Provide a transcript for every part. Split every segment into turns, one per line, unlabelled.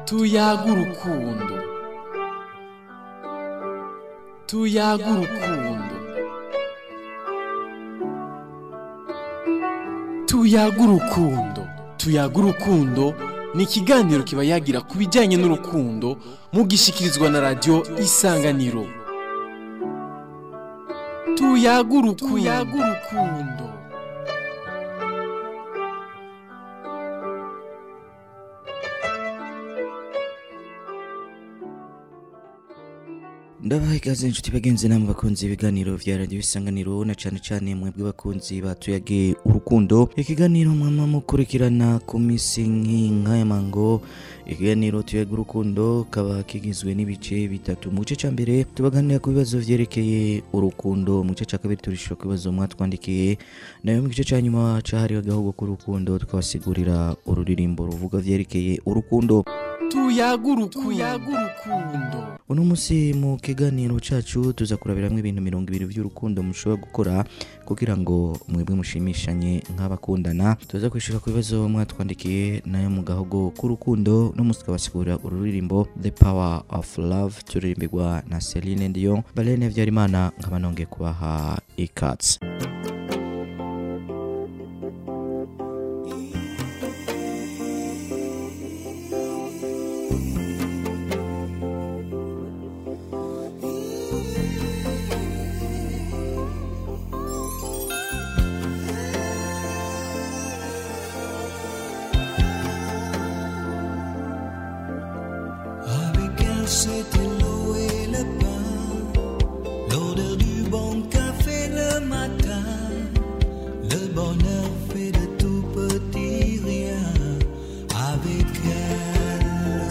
tuyaga urukundo tuyaga urukundo tuyaga urukundo tuyaga urukundo ni ikiganiro kiba yagira ku bijyanye n'urukundo mugishikirizwa na radiyo isanganiro tuyaga urukundo
ndabaha ikaze inshuti bagenzi namwe bakunzi ibiganiro vya radiyo isanganiro na cane cane mwebwe bakunzi batuyage urukundo ikiganiro mwama mukurikirana ku misi nk'inka mango ikiganiro tuyaga urukundo kaba kigizwe n'ibice bitatu mu gice ca mbere tubaganira ku bibazo vyerekeye urukundo mu gice ca kabiri turishura ku bibazo mwatwandikiye nayo mu gice ca nyuma cahariwe agahugu k'urukundo tukabasigurira ururirimbo ruvuga vyerekeye urukundo
tuyaga urukundo
uno musi mu kiganiro cacu tuza kurabiramwo ibintu mirongo ibiri vy'urukundo mushobora gukora kugira ngo mwebwe mushimishanye nk'abakundana tuza kwishura ku bibazo mwatwandikiye nayo mu gahogo k'urukundo no musi tukabasigurira ururirimbo the power of love turirimbirwa na Celine Dion Balene Vyarimana nkaba nongeye kubaha ikatsi
Avec elle, c'était l'eau et le pain, l'odeur du bon café le matin, le bonheur fait de tout petit rien. Avec elle,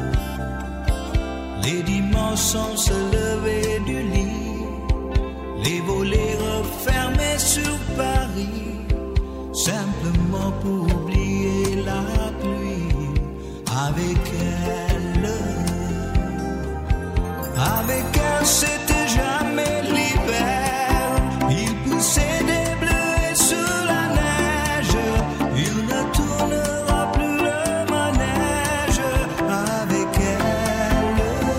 les dimanches on se levait du lit, les volets refermés sur Paris, simplement pour oublier la pluie. Avec elle, avec elle, c'était jamais l'hiver. Il poussait des bleus sous la neige. Il ne tournera plus le manège. Avec elle,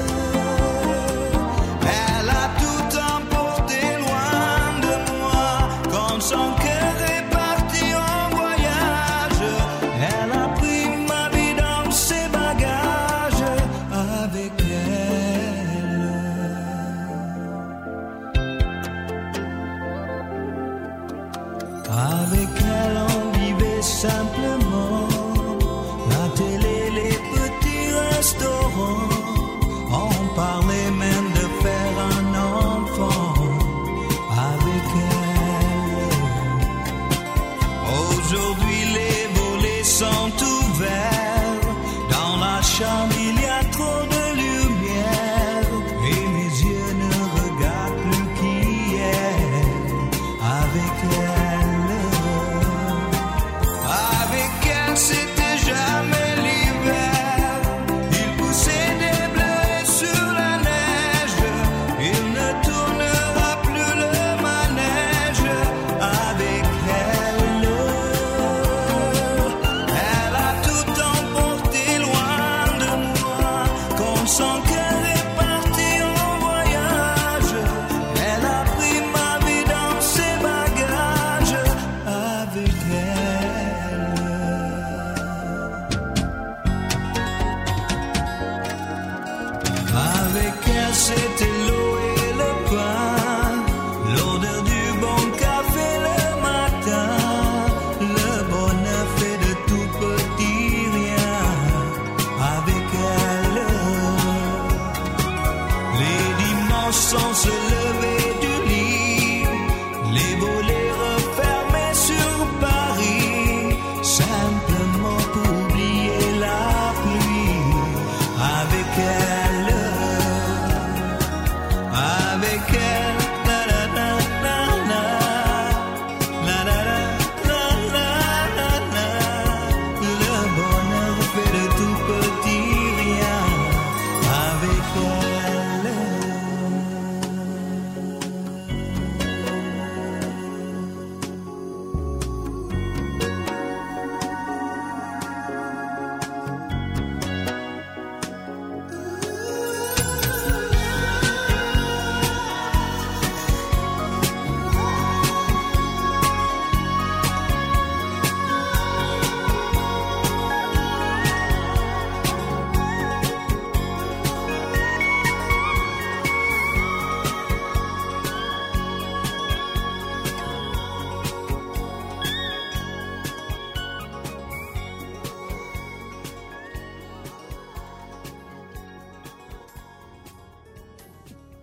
elle a tout emporté loin de moi. Quand son cœur est parti en voyage, elle a pris ma vie dans ses bagages. Avec elle. Avec elle, on vivait simplement. La télé, les petits restaurants. On parlait même de faire un enfant. Avec elle. Aujourd'hui, les volets sont ouverts. Dans la chambre, il y a trop de lumière. Et mes yeux ne regardent plus qu'hier. Avec elle. Avec elle, c'était jamais l'hiver. Il poussait des bleus sur la neige. Il ne tournera plus le manège. Avec elle, elle a tout emporté loin de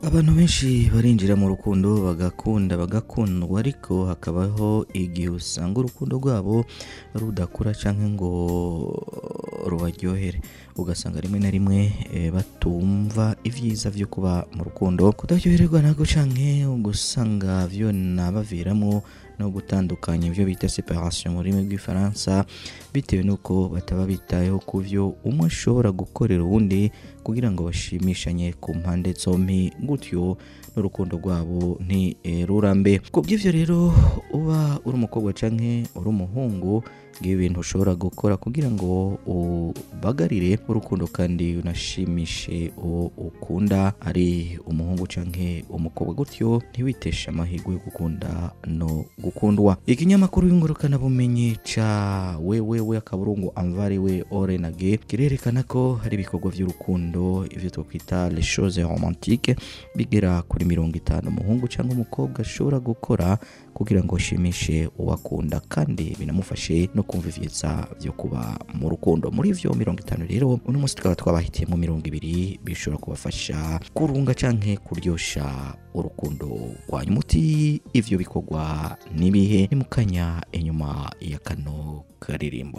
abantu benshi barinjira mu rukundo bagakunda bagakundwa ariko hakabaho igihe usanga urukundo rwabo rudakura cyangwa ngo rubaryohere ugasanga rimwe na rimwe eh, batumva ibyiza byo kuba mu rukundo kutaryoherwa nabwo canke ugasanga vyo nabaviramo no gutandukanya ibyo bita separation mu rurimi rw'ifaransa bitewe n'uko bataba bitayeho ku byo umwe ashobora gukorera uwundi kugira ngo bashimishanye ku mpande zombi gutyo n'urukundo rwabo ntirurambe ku bw'ibyo rero uba uri umukobwa canke uri umuhungu ngibi bintu ushobora gukora kugira ngo ubagarire urukundo kandi unashimishe uwo ukunda ari umuhungu canke umukobwa gutyo ntiwiteshe amahirwe yo gukunda no gukundwa ikinyamakuru y'ingurukana bumenyi ca wewewe akaburungu amvari we orenage kirerekana ko hari ibikorwa by'urukundo ivyo twakwita les choses romantiques bigera kuri mirongo itanu umuhungu cyangwa umukobwa ashobora gukora kugira ngo ashimishe uwakunda kandi binamufashe no kumva ivyiza byo kuba mu rukundo muri ivyo mirongo itanu rero uno munsi tukaba twabahitiyemo mirongo ibiri bishobora kubafasha kurunga canke kuryosha urukundo rwanyu muti ivyo bikorwa nibihe ni mu kanya inyuma ya kano karirimbo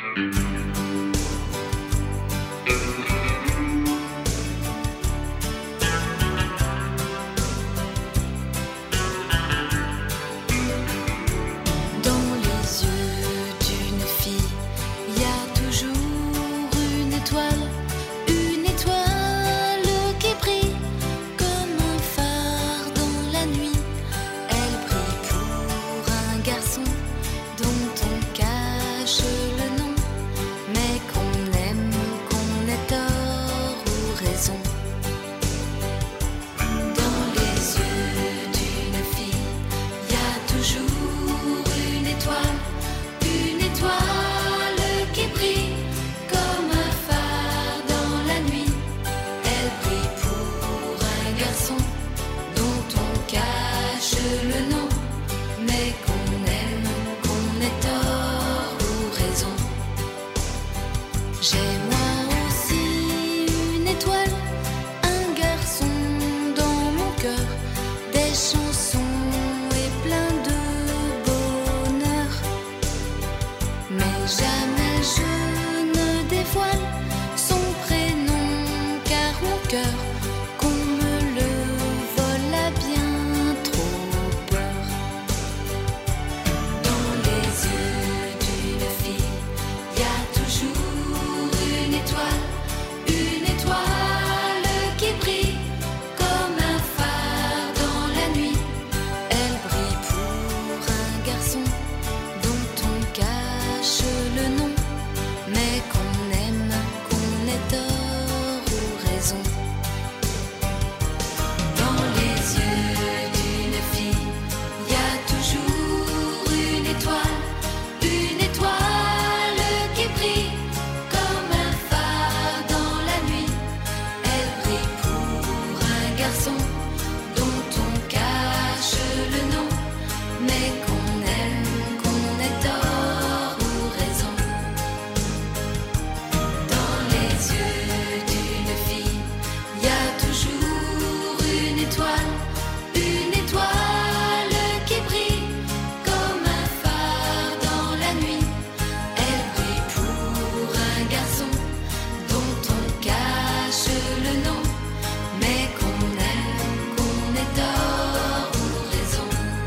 Dans les yeux d'une fille, il y a toujours une étoile, une étoile qui brille comme un phare dans la nuit. Elle brille pour un garçon dont on cache le nom, mais qu'on aime, qu'on ait tort ou raison. Dans les yeux d'une fille, il y a toujours une étoile, une étoile qui brille comme un phare dans la nuit. Elle brille pour un garçon dont on cache le nom, mais qu'on aime, qu'on ait tort ou raison. J'ai moi aussi une étoile, un garçon dans mon cœur, des chansons et plein de bonheur. Mais jamais je ne dévoile son prénom, car mon cœur, qu'on me le vole a bien trop peur. Dans les yeux d'une fille, il y a toujours une étoile, une étoile qui brille comme un phare dans la nuit. Elle brille pour un garçon dont on cache le nom, mais qu'on aime, qu'on ait tort ou raison. Dans les yeux d'une fille, il y a toujours une étoile, une étoile qui brille comme un phare dans la nuit. Elle brille pour un garçon dont on cache le nom, mais qu'on aime, qu'on ait tort ou raison. Dans les yeux d'une fille, il y a toujours une étoile, une étoile qui brille comme un phare dans la nuit. Elle brille pour un garçon dont on cache le nom, mais qu'on aime, qu'on ait tort ou raison.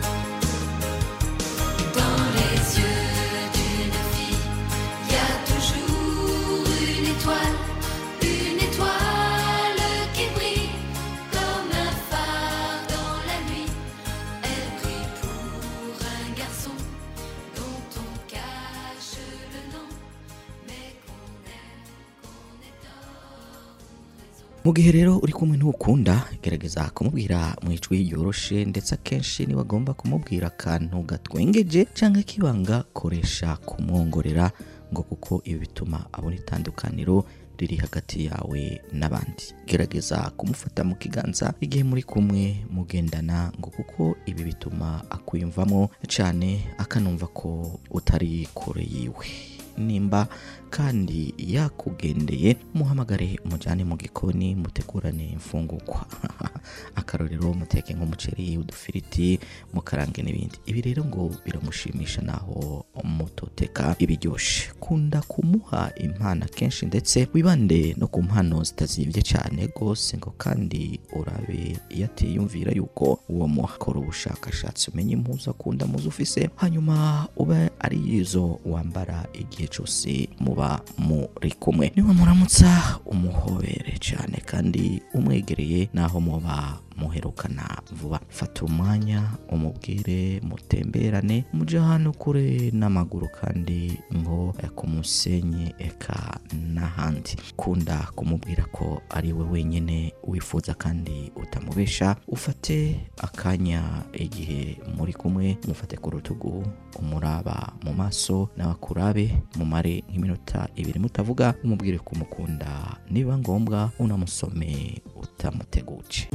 Dans les yeux d'une fille, il y a toujours une étoile, une étoile qui brille comme un phare dans la nuit. Elle brille pour un garçon dont on cache le nom, mais qu'on aime, qu'on ait tort ou raison.
mu gihe rero uri kumwe n'ukunda gerageza kumubwira mu ijwi ryoroshe ndetse akenshi niba agomba kumubwira akantu gatwengeje cyangwa kibanga koresha kumwongorera ngo kuko ibi bituma abona itandukaniro riri hagati yawe n'abandi gerageza kumufata mu kiganza igihe muri kumwe mugendana ngo kuko ibi bituma akwiyumvamo cyane akanumva ko utari kure yiwe nimba kandi yakugendeye muhamagare umujyane mu gikoni mutegurane imfungurwa akarorero muteke nk'umuceri udufiriti mukarange n'ibindi ibi rero ngo biramushimisha naho mutoteka ibiryoshe kunda kumuha impano kenshi ndetse wibande no ku mpano zitazibye cyane rwose ngo kandi urabe iyo atiyumvira yuko uwo muhakora ubushakashatsi umenye impuzu akunda muzo ufise hanyuma ube ari izo wambara igihe cyose muba muri kumwe niwe muramutsa umuhobere cyane kandi umwegereye naho muba muherukana vuba fata umwanya umubwire mutemberane muje ahantu kure n'amaguru kandi ngo eh, ku musenyi eka n'ahandi kunda kumubwira ko ari we wenyine wifuza kandi utamubesha ufate akanya igihe muri kumwe mufate ku rutugu umuraba mu maso nawe akurabe mumare nk'iminota ibiri mutavuga umubwire ko umukunda niba ngombwa unamusome utamuteguje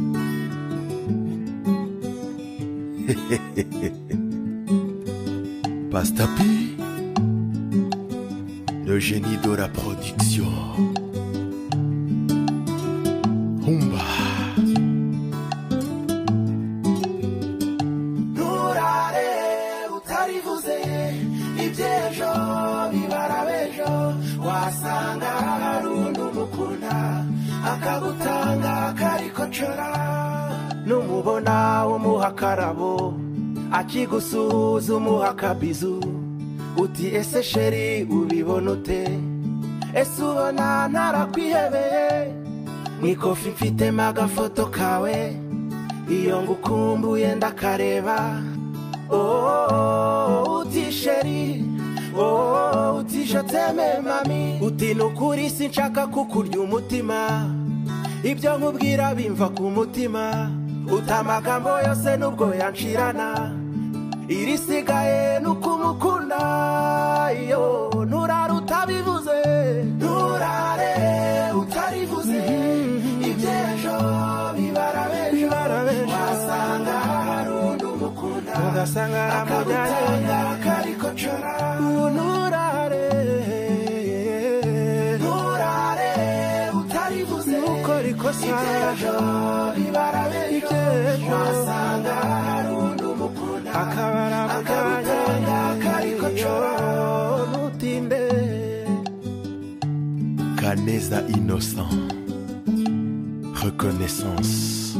Pastapi, le génie de la production. Humba.
nturare utarivuze iby'ejo bibara b'ejo wasanga hari undi umukunda akagutanga karikocora numubona umuha akarabo akigusuhuza umuha akabizu uti ese sheri ubibona ute ese ubona ntarakwihebeye mu ikofi mfitemo agafoto kawe iyo ngukumbuye ndakareba oh, uti sheri oh, uti joteme mami uti nukuri sinshaka kukurya umutima ibyo nkubwira bimva ku mutima uti amagambo yose nubwo yanshirana irisigaye nukumukunda iyo nturare utabivuze nturare utarivuze iby'ejo bibara b'ejo wasanga hari undi umukunda ugasanga aramujyanye karikocora nturare nturare utarivuze nukora ikosa iby'ejo bibara b'ejo wasanga hari undi umukunda akabara akagutanga karikocora ntutinde
Canesa innocent. Reconnaissance.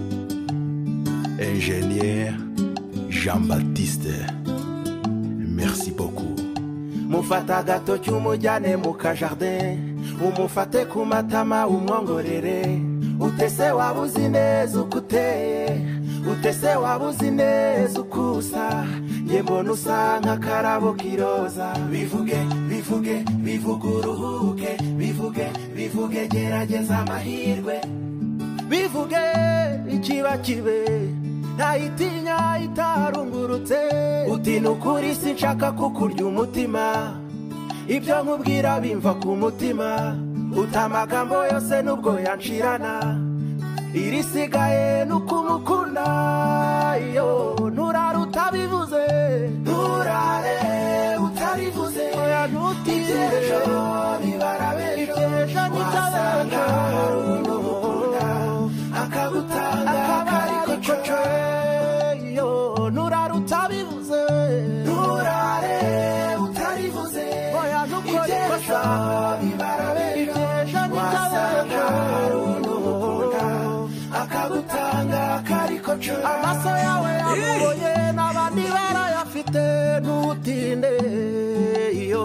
Ingénieur Jean-Baptiste. Merci beaucoup.
mufata agatoki umujyane mu kajardin umufate ku matama umwongorere utese waba uzi neza uko uteye utese waba uzi neza uko usa ye mbona usa nk'akarabo k'iroza bivuge bivuge bivuge uruhuke bivuge bivuge gerageza amahirwe bivuge ikiba kibe ntayitinya itarungurutse uti ni ukuri sinshaka kukurya umutima ibyo nkubwira bimva ku mutima uta amagambo yose nubwo yanshirana irisigaye nukumukunda iyo nturare utabivuze nturare utarivuze oya ntutinde bibara b'ejo wasanga hari undi umukunda akagutanga karikoco iyo nturare utabivuze nturare utarivuze oya ntukore ikosa bibara b'ejo wasanga hari undi umukunda akagutanga karikoco amaso yawe yamuboye n'abandi barayafite ntutinde iyo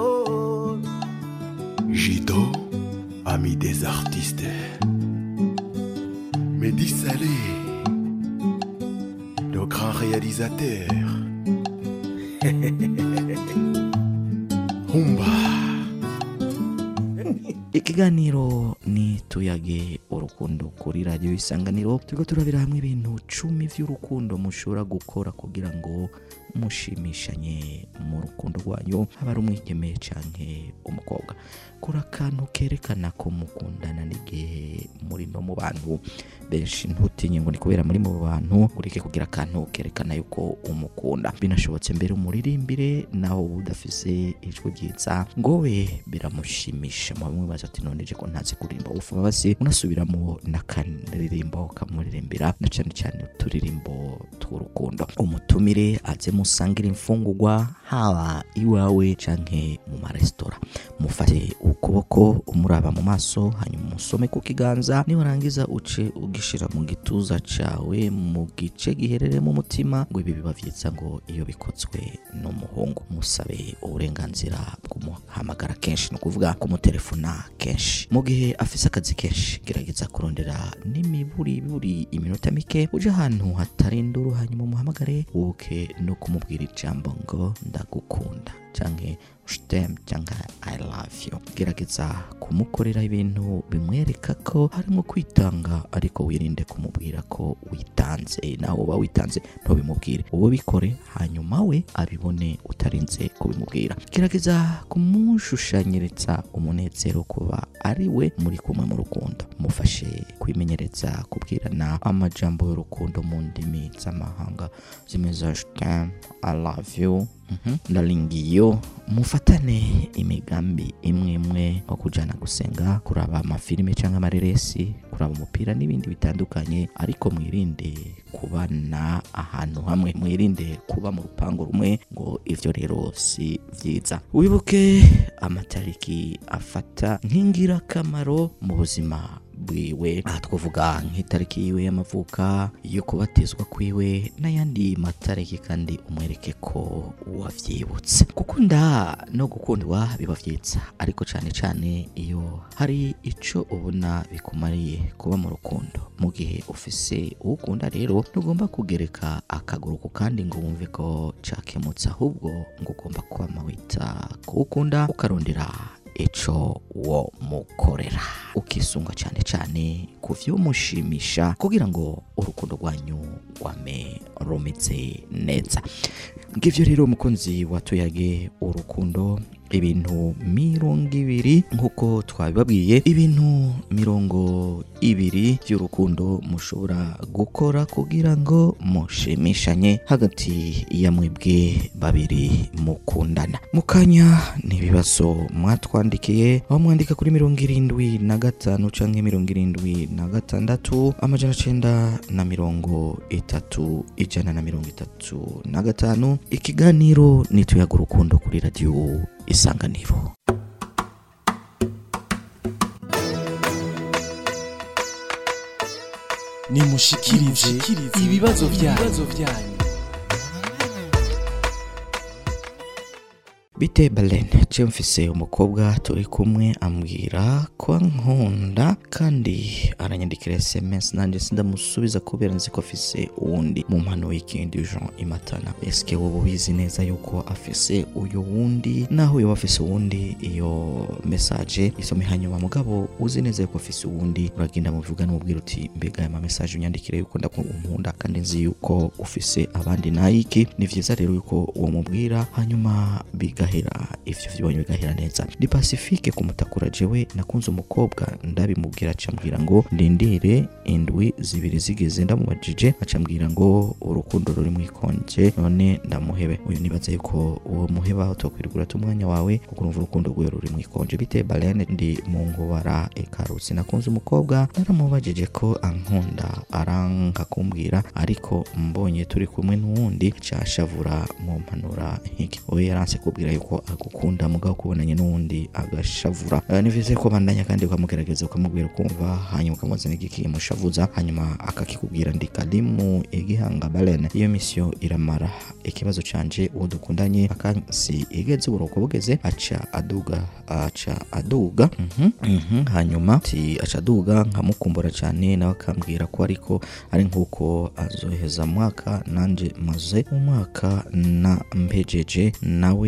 Jido, ami des artistes. Mehdi Salé, le grand réalisateur. Humba.
ikiganiro ni tuyage urukundo kuri radiyo isanganiro turiko turabira hamwe ibintu cumi vy'urukundo mushobora gukora kugira ngo mushimishanye mu rukundo rwanyu haba ari umwigeme canke umukobwa kora akantu kerekana ko mukundana n'igihe muri no mu bantu benshi ntutinye ngo ni kubera muri mu bantu ureke kugira akantu kerekana yuko umukunda binashobotse mbere umuririmbire naho uba udafise ijwi ryiza ngo we biramushimisha mu bamwe baza ati none je ko ntazi kuririmba ufa basi unasubiramo n'akaririmbo kamuririmbira na cyane cyane uturirimbo tw'urukundo umutumire aze musangire imfungurwa haba iwawe canke mu maresitora mufate ukuboko umuraba mu maso hanyuma umusome ku kiganza niwarangiza uce ugishira mu gituza cawe mu gice giherereye mu mutima ngo ibi biba vyiza ngo iyo bikozwe n'umuhungu musabe uburenganzira bw'umuhamagara kenshi ni ukuvuga kumutelefona kenshi mu gihe afise akazi kenshi gerageza kurondera n'imiburi buri iminota mike uje ahantu hatari induru hanyuma umuhamagare wuke no kumubwira ijambo ngo ndagukunda canke shtem cyangwa i love you gerageza kumukorera ibintu bimwereka ko harimo kwitanga ariko wirinde kumubwira ko witanze nawe uba witanze ntubimubwire wowe bikore hanyuma we abibone utarinze kubimubwira gerageza kumushushanyiriza umunezero kuba ari we muri kumwe mu rukundo mufashe kwimenyereza kubwirana amajambo y'urukundo mu ndimi z'amahanga zimeze shtem i love you Mhm. ndaringiyo mufatane imigambi imwe imwe nko kujana gusenga kuraba amafilime cyangwa amareresi kuraba umupira n'ibindi bitandukanye ariko mwirinde kubana ahantu hamwe mwirinde kuba mu rupangu rumwe ngo ivyo rero si vyiza wibuke amatariki afata nk'ingirakamaro mu buzima bwiwe aha twavuga nk'itariki yiwe y'amavuka yo kubatizwa kwiwe n'ayandi matariki kandi umwereke ko wavyibutse gukunda no gukundwa biba vyiza ariko cyane cyane iyo hari ico ubona bikumariye kuba mu rukundo mu gihe ufise uwukunda rero ntugomba kugereka akaguru ku kandi ngo wumve ko cakemutse ahubwo ngo ugomba kwama wita kuwukunda ukarondera ico wo mukorera ukisunga cyane cyane ku vyumushimisha kugira ngo urukundo rwanyu rwame rumeze neza ngivyo rero umukunzi watuyage urukundo ibintu mirongo ibiri nk'uko twabibabwiye ibintu mirongo ibiri by'urukundo mushobora gukora kugira ngo mushimishanye hagati ya mwebwe babiri mukundana mu kanya ni ibibazo mwatwandikiye aho mwandika kuri mirongo irindwi na gatanu canke mirongo irindwi na gatandatu amajana cenda na mirongo itatu ijana na mirongo itatu na gatanu ikiganiro nituyaga urukundo kuri radiyo isanganiro
nimushikirize ibibazo byanyu
bite balen je mfise umukobwa turi kumwe ambwira ko ankunda kandi aranyandikira sms nanjye sindamusubiza kubera nzi ko afise uwundi mu mpano w'ikindi jean imatana eske wowe ubizi neza yuko afise uyu wundi naho yoba afise uwundi iyo message isome hanyuma mugabo uzi neza yuko afise uwundi uragenda mubivuga n'umubwira uti mbega aya mamesaje unyandikire yuko ndakunkunda kandi nzi yuko ufise abandi nayiki ni vyiza rero yuko uwo mubwira hanyuma bigahera ivyo vyibonye bigahera neza ni pacifique kumutakura jewe nakunze umukobwa ndabimubwira acambwira ngo ndindire indwi zibiri zigeze ndamubajije acambwira ngo urukundo ruri mwikonje none ndamuhebe uyu nibaza yuko uwo muheba utokwirigura umwanya wawe kuko urumva urukundo rwiwe ruri mwikonje bite balene ndi mu ngubara ikarutsi nakunze umukobwa naramubajije ko ankunda aranka kumbwira ariko mbonye turi kumwe n'uwundi cashavura mu mpanura nk'iki we yaranse kubwira yuko agukunda mugabo kubonanye n'uwundi agashavura Eh, ni vyiza ko bandanya kandi ukamugerageza ukamubwira ukumva hanyuma ukamuzana igikimushavuza hanyuma akakikubwira ndi kalimu igihanga balene iyo misiyo iramara ikibazo canje uwo dukundanye akansi igeze uburuko bugeze aca aduga aca aduga mhm, mhm, hanyuma ti aca aduga nkamukumbura cyane nawe akambwira ko ariko ari nk'uko azoheza mwaka nanje maze umwaka na mpejeje nawe ahe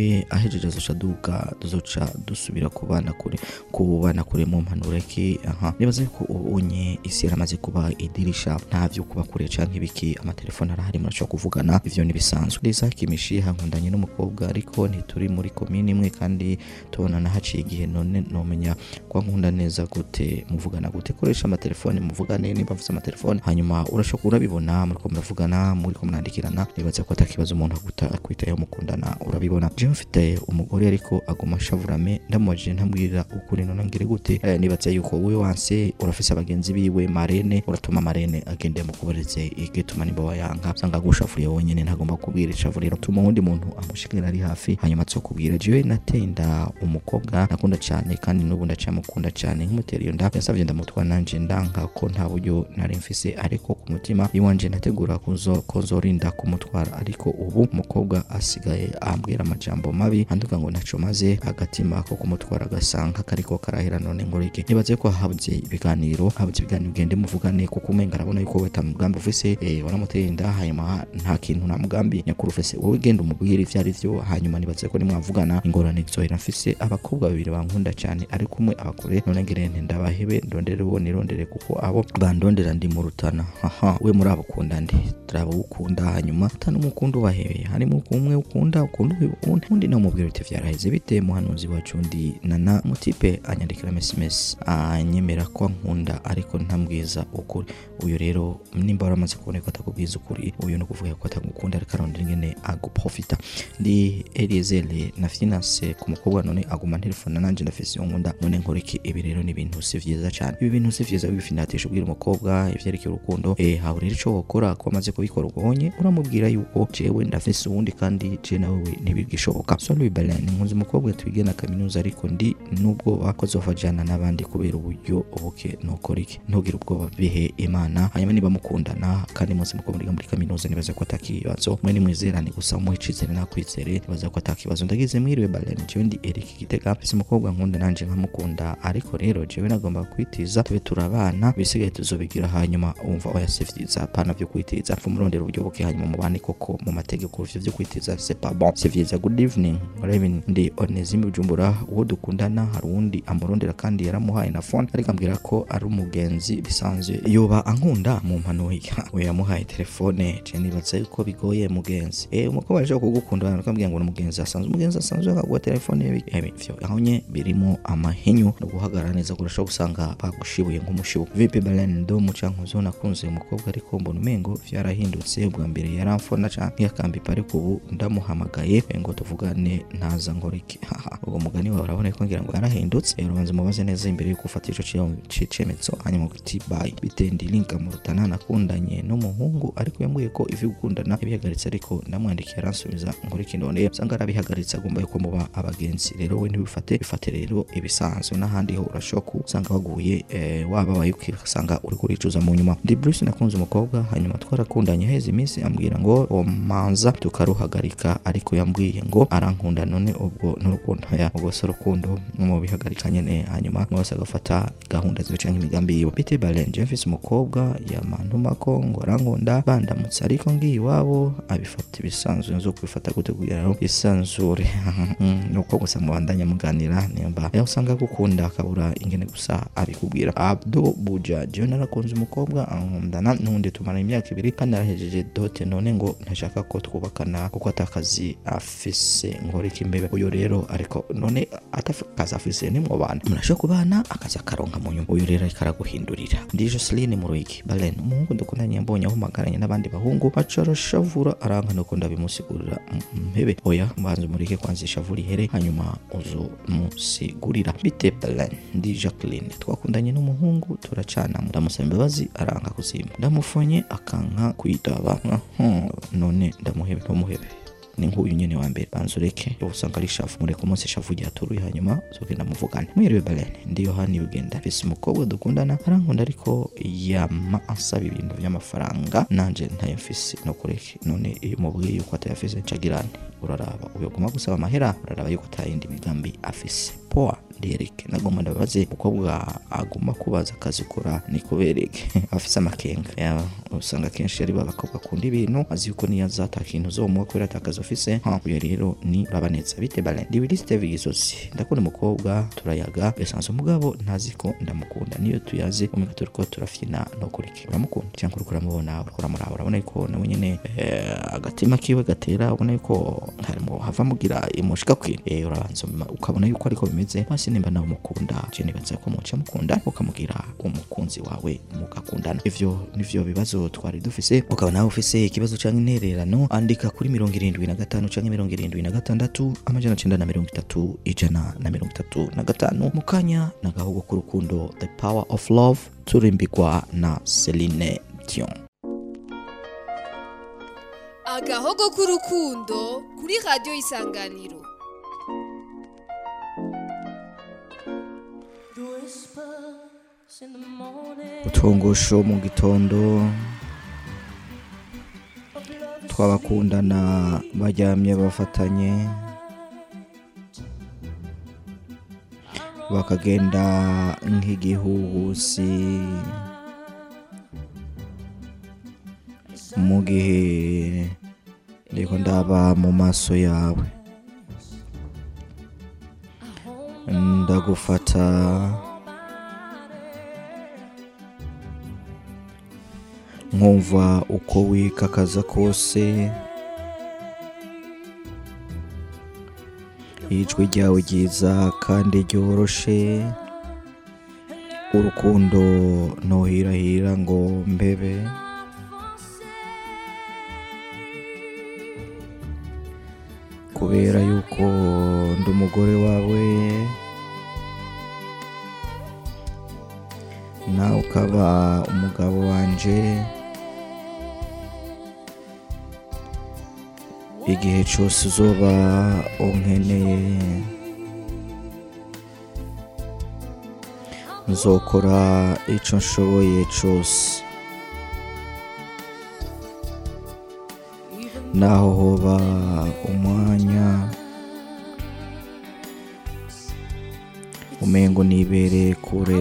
ahejeje azoca duga tuzoca dusubira kubana kure kubana kure mu mpanuro ki aha nibaza yuko ubonye isi yaramaze kuba idirisha nta vyo kuba kure canke ibiki amatelefone arahari murashobora kuvugana ivyo nibisanzwe Isaac Mishiha nkundanye n'umukobwa ariko ntituri muri komini imwe kandi tubonana haciye igihe none nomenya kwa nkunda neza gute muvugana gute koresha amatelefone muvugane niba mvuze amatelefone hanyuma urashobora urabibona muriko muravugana muriko murandikirana nibaza ko atakibazo umuntu aguta akwitayeho mukundana urabibona jewe mfite umugore ariko aguma ashavurame ndamubajije ntambwira ukuri none ngire gute eh, nibaza yuko wowe wanse urafise abagenzi biwe marene uratuma marene agende mukuberetse igituma nimba wayanga usanga agushafuriye wonyene ntagomba kubwira icavuriro tuma uwundi muntu amushikira ari hafi hanyuma azokubwira jewe nateye inda umukobwa nakunda cyane kandi n'ubu ndacamukunda cyane nk'umutera iyo nda yasavye ndamutwara nanje ndanka ko nta buryo nari mfise ariko ku mutima iwanje nategura kuzo kozorinda kumutwara ariko ubu umukobwa asigaye ambwira amajambo mabi anduka ngo ntaco maze agatima ko kumutwara agasanga kariko karahera none ngorike nibaze ko habuze ibiganiro habuze ibiganiro ugende muvugane kuko umenga arabona yuko we mugambi ufise eh, waramuteye inda hanyuma nta kintu nta mugambi nyakuri ufise wowe genda umubwire ivyo ari vyo hanyuma nibaze ko nimwavugana ingorane zizohera mfise abakobwa babiri bankunda cyane ariko umwe abakure none ngire nti ndabahebe ndondere uwo nirondere kuko abo bandondera ndi mu rutana haha we muri abo ukunda nde turaba ukunda hanyuma utanumukunda ubahebeye harimo umwe ukunda ukunda uwundi undi nawe umubwira uti vyaraheze bite muhanuzi wacu ndi nana mutipe anyandikira mSMS anyemera ko nkunda ariko ntambwiza ukuri uyu rero nimba waramaze kubona ko atakubwiza ukuri uyu no kuvuga ko atagukunda ariko arondera ingene aguprofita ndi Eliezer na finance ku mukobwa none aguma telefone nanje ndafise iyo nkunda none nkora iki ibi rero ni ibintu si vyiza cyane ibi bintu si vyiza bifinatisha ubwira umukobwa ivyerekeye urukundo eh hawe rero ico wokora ko amaze kubikora ubonye uramubwira yuko jewe ndafise uwundi kandi je nawe ntibigishoboka so Louis Belen nkunze umukobwa twige na kaminuza ariko ndi n'ubwoba ko zofajana n'abandi kubera uburyo buke nukora iki ntugire ubwoba bihe imana hanyuma niba mukundana kandi mwese muko muri muri kaminuza nibaza ko atakibazo mwe nimwizerane gusa umuhe icizere nakwizere nibaza ko atakibazo ndagize mwiriwe Balen jewe ndi Eric Gitega mfise umukobwa nkunda nanje nkamukunda ariko rero jewe nagomba kwitiza tube turabana bisigaye tuzobigira hanyuma umva oya si vyiza pana vyo kwitiza mfu murondera uburyo buke hanyuma mubane koko mu mategeko ivyo vyo kwitiza c'est pas bon c'est vyiza good evening Raven ndi Onesime Bujumbura uwo dukundana hari uwundi amurondera kandi yaramuhaye na phone ariko ambwira ko ari umugenzi bisanzwe yoba ankunda mu mpanuye we yamuhaye telefone je nibaza yuko bigoye mugenzi eh umukobwa aje kugukunda nakambwira ngo ni umugenzi asanzwe umugenzi asanzwe akaguha telefone ye ebi vyo ahonye birimo amahinyu no guhagarara neza kurashobora gusanga bagushibuye nk'umushibu vipi Belen ndo mucankuzo nakunze umukobwa ariko mbona umengo vyarahindutse ubwa mbere yaramfona canke yakambipa ariko ubu ndamuhamagaye ngo tuvugane ntaza nkora iki haha uwo mugani wawe urabona ko ngira ngo yarahindutse rero banza mubaze neza imbere yuko ufata ico cicemetso hanyuma uti bye bitendi linka mu rutana nakundanye n'umuhungu ariko yambwiye ko ivyo gukundana yabihagaritse ariko ndamwandikiye aransubiza nkora iki none usanga arabihagaritse agomba yuko muba abagenzi rero we ntibifate bifate rero ibisanzwe n'ahandi ho urashoka usanga waguye eh, wababaye ukasanga uri kuricuza mu nyuma ndi Bruce nakunze umukobwa hanyuma twarakundanye heza iminsi ambwira ngo omanza tukaruhagarika ariko yambwiye ngo arankunda none ubwo n'urukundo ya ubwo se urukundo mu bihagarika nyene hanyuma mwese agafata gahunda ziwe canke imigambi yiwe bite Balen mfise umukobwa yamantuma ko ngo arankunda bandamutse ariko ngiye iwabo abifata ibisanzwe nzo kubifata gute kugira ngo isanzure nuko gusa mubandanya muganira nimba aho usanga gukunda akabura ingene gusa abikubwira Abdo Buja jewe narakunze umukobwa ankundana n'undi tumara imyaka ibiri kandi arahejeje dote none ngo ntashaka ko twubakana kuko atakazi afise nkora iki mbebe uyu rero ariko none atakazi afise nimwo bana murashobora kubana akazi akaronka mu nyuma uyu rero ariko araguhindurira ndi Jocelyn Muruigi Balen umuhungu dukundanye mbonye ahumagaranye n'abandi bahungu aca arashavura aranka nuko ndabimusigurira mpebe oya mbanza umurike kwanza ishavura ihere hanyuma uzo musigurira bite Balen ndi Jacqueline twakundanye n'umuhungu turacana ndamusaba imbabazi aranka kuzima ndamufonye akanka kwitaba none ndamuhebe ntumuhebe ni nk'uyu nyene wa mbere banza ureke usanga ari shafu mureke umunsi shafu ryaturuye hanyuma zogenda muvugane mwiriwe Balen ndi Yohani Bugenda mfise umukobwa dukundana arankunda ariko yama asaba ibintu vy'amafaranga nanje ntayo mfise no kureke none iyo mubwiye yuko atayafise ncagirane uraraba uyoguma gusaba amahera uraraba yuko atayindi migambi afise poa ndereke nagomba ndabaze umukobwa aguma kubaza akazi ukora ni kubereke afise amakenga Ya, usanga kenshi ari babakobwa akunda ibintu azi yuko niyo azata kintu uzomuha kubera atakazi ufise ha uyo rero ni urabanetsa bite bale ndibiri steve gisozi ndakunda umukobwa turayaga esanze umugabo ntazi ko ndamukunda niyo tuyazi umwe turiko turafyina no kuriki uramukunda cyangwa uriko uramubona uriko uramuraba urabona yuko nawe nyene eh, agatima kiwe gatera ubona yuko harimo hava mugira imushika kwi eh, urabanza uma- ukabona yuko ariko bimeze basi nimba nawe umukunda je nibaza ko muca mukunda ukamugira umukunzi wawe mugakundana ivyo nivyo bibazo twari dufise ukaba nawe ufise ikibazo canke intererano andika kuri mirongo irindwi na gatanu canke mirongo irindwi na gatandatu amajana cenda na mirongo itatu ijana na mirongo itatu na gatanu mu kanya na gahugu k'urukundo the power of love turimbigwa na celine dion
agahogo k'urukundo kuri radiyo isanganiro
utwongosho mu gitondo tw'abakundana baryamye bafatanye bakagenda nk'igihuhusi mu gihe ndiko ndaba mu maso yawe ndagufata nkumva uko wikakaza kose ijwi ryawe ryiza kandi ryoroshe urukundo ntuhirahira ngo mbebe kubera yuko ndi umugore wawe nawe ukaba umugabo wanje igihe cyose uzoba unkeneye nzokora icyo nshoboye cyose naho hoba umwanya umengo nibereye kure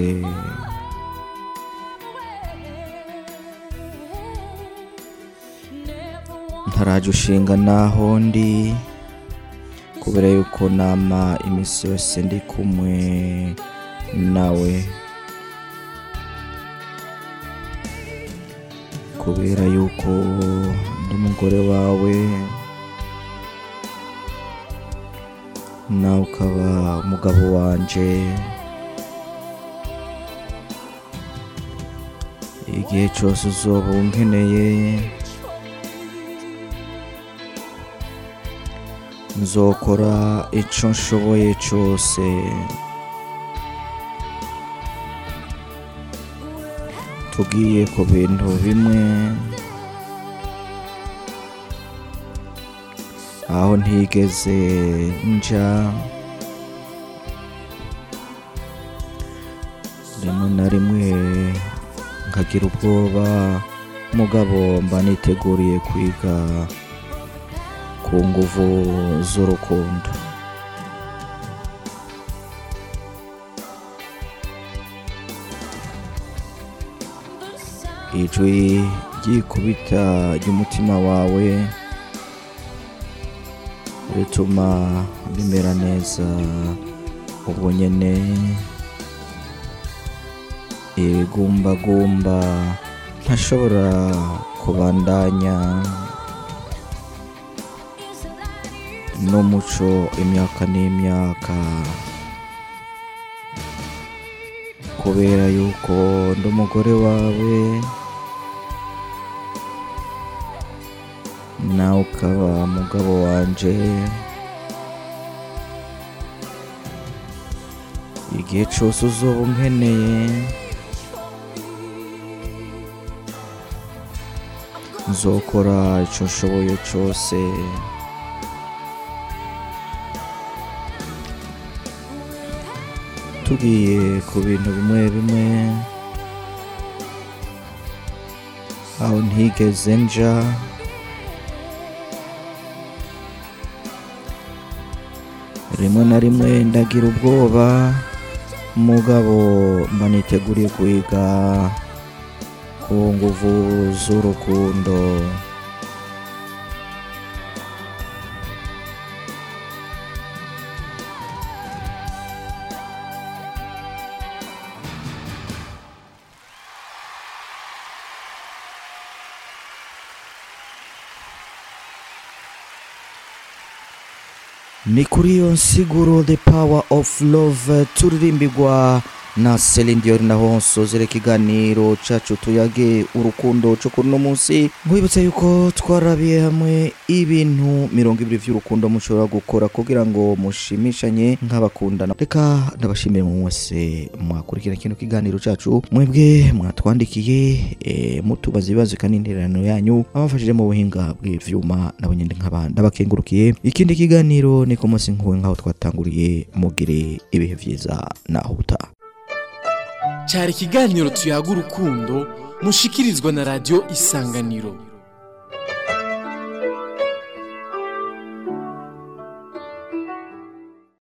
ntaraje ushinga naho ndi kubera yuko nama iminsi yose ndi kumwe nawe kubera yuko ndi umugore wawe nawe ukaba umugabo wanje igihe cyose uzoba unkeneye nzokora icyo nshoboye cyose tugiye ku bintu bimwe aho ntigeze nja rimwe na rimwe nkagira ubwoba mugabo mba niteguriye kwiga ku nguvu z'urukundo ijwi ryikubita ry'umutima wawe rituma bimera neza ubwo nyene ibigumbagumba ntashobora kubandanya n'umuco imyaka n'imyaka kubera yuko ndi umugore wawe nawe ukaba mugabo wanje igihe cyose uzoba unkeneye nzokora icyo nshoboye cyose tugiye ku bintu bimwe bimwe aho ntigeze nja rimwe na rimwe ndagira ubwoba mugabo mba niteguriye kwiga ku nguvu z'urukundo ni kuri iyo nsiguro the power of love turirimbirwa na Celine Dion naho nsozera ikiganiro cacu tuyage urukundo cyo kuri uno munsi nkwibutsa yuko twarabiye hamwe ibintu mirongo ibiri vy'urukundo mushobora gukora kugira ngo mushimishanye nk'abakundana reka ndabashimire mu mwese mwakurikira kino kiganiro cacu mwebwe mwatwandikiye e, mutubaza ibibazo kandi intererano yanyu abafashije mu buhinga bw'ivyuma nabo nyine nk'aba ndabakengurukiye ikindi kiganiro ni ku munsi nk'uwe nk'aho twatanguriye mugire ibihe vyiza naho utaha
cyari ikiganiro tuyaga urukundo mushikirizwa na radiyo isanganiro